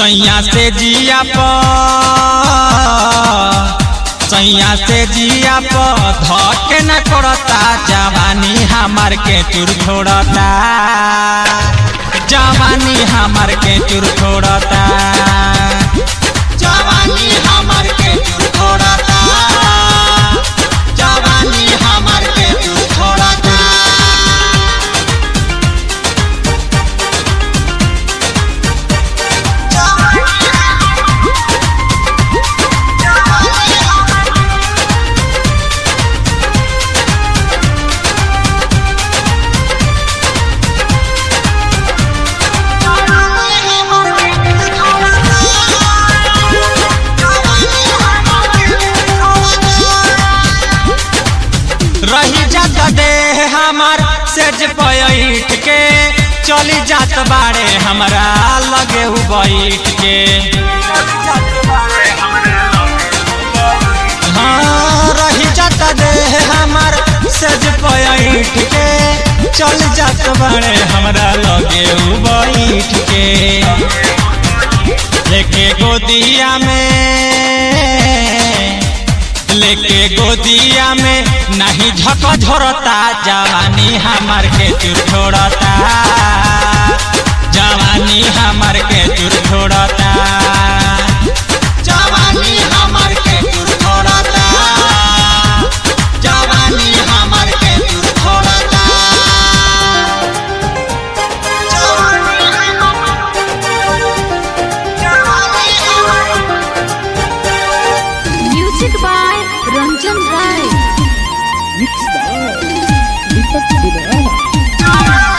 सैया से जिया प सैया से जिया प धके न करता जवानी हमार के चूर छोड़ता जवानी हमार के चूर छोड़ता जवानी हमार के चूर छोड़ता जवानी हमार के चूर छोड़ता रही जात दे हमार सेज पैठ के चली जात बाड़े हमरा लगे उ बैठ के हाँ रही जात दे हमार सेज पैठ के चल जात बाड़े हमरा लगे उ बैठ के लेके गोदिया में लेके गोदिया में नहीं झक झोरता जवानी हमार के चूर छोड़ता जवानी हमार के चूर छोड़ता जवानी हमार के चूर छोड़ता जवानी हमार के चूर छोड़ता music by Ranjan Rai Mixed by Deepak Vidara.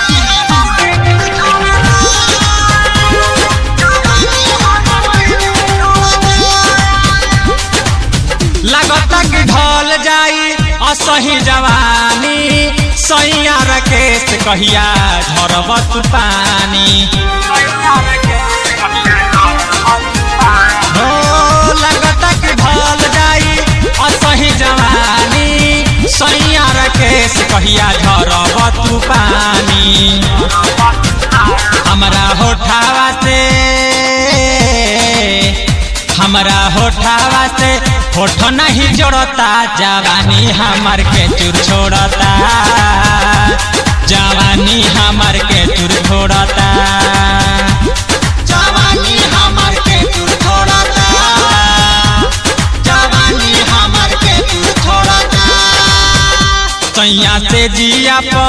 लगता कि ढल जाई असही जवानी सैया रकेश कहिया झरबत पानी हो लगता कि ढल जाई असही जवानी सैया रकेश कहिया झरबत पानी हमरा होठावा से हमरा होठावा से होठ नहीं जोड़ता जवानी हमार के चूर छोड़ता जवानी हमार के चूर छोड़ता जवानी हमार के चूर छोड़ता जवानी हमार के चूर छोड़ता सैया से जिया प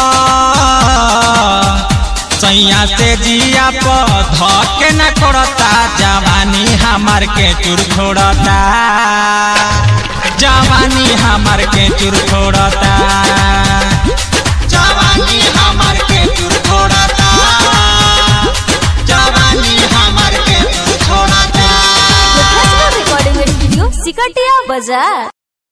सैया से जिया प धके न करता जवानी हमार के चूर छोड़ता जवानी हमार के चूर छोड़ता जवानी हमार के चूर छोड़ता जवानी हमार के चूर छोड़ता रिकॉर्डिंग स्टूडियो सिकटिया बाजार